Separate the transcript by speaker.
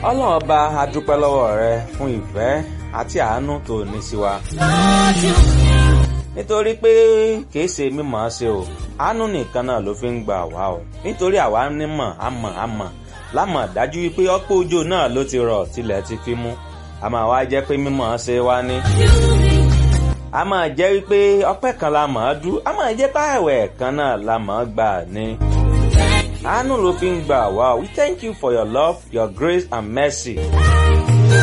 Speaker 1: ọlọ́run ọba a dúpẹ́ lọ́wọ́ rẹ fún ìfẹ́ àti àánú tó ní sí wa. nítorí pé kìí ṣe mímọ̀ ọ́ ṣe o àánú nìkan náà ló fi ń gbà wá o nítorí àwa nímọ̀ àmọ̀ àmọ̀ lámọ̀ dájú wípé ọ̀pọ̀ òjò náà ló ti rọ̀ tilẹ̀ ti fi mú a máa wá jẹ́ pé mímọ̀ ọ́ ṣe wá ní. a máa jẹ́ wípé ọpẹ́ kan la mọ̀ ọ́ dú a máa jẹ́ páàwẹ̀ kan náà la mọ̀ ọ́ gbà ní. àánú ló fi ń gbà wá o we thank you for your love your grace and mercy.